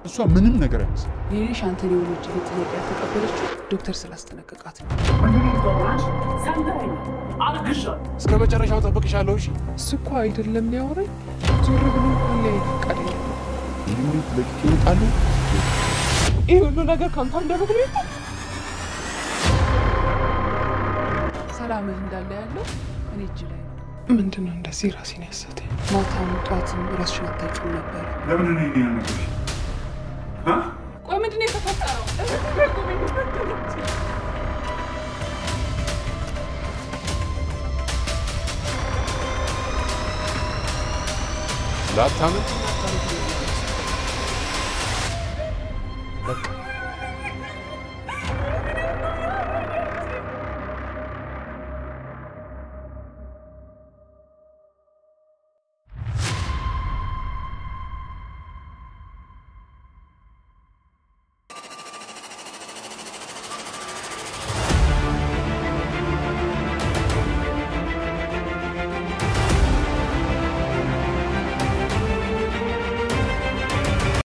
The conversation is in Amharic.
እሷ ምንም ነገር አይመስል የኔሽ አንተን የወሎጅ ቤት ጥያቄ ያልተቀበለችው ዶክተር ስላስጠነቀቃት ነው። እስከ መጨረሻው ጠብቅሻለሁ። እሺ እሱ እኮ አይደለም ሊያወራኝ ዞር ብሎ እንኳን ላይ ፈቃደኛ ነው። እንግዲህ ለቅቄ እወጣለሁ። ይህ ሁሉ ነገር ከአንተ አንደበት ነው የወጣው። ሰላምህ እንዳለ ያለው እኔ እጅ ላይ ነው። ምንድን ነው እንደዚህ ራሴን ያሳተኝ? ማታም ጠዋትም ራስሽን አታውቂም ነበር። ለምን ነው ይሄን ያልነገርሽ? ቆይ ምንድን ነው የተፈጠረው? ላታምን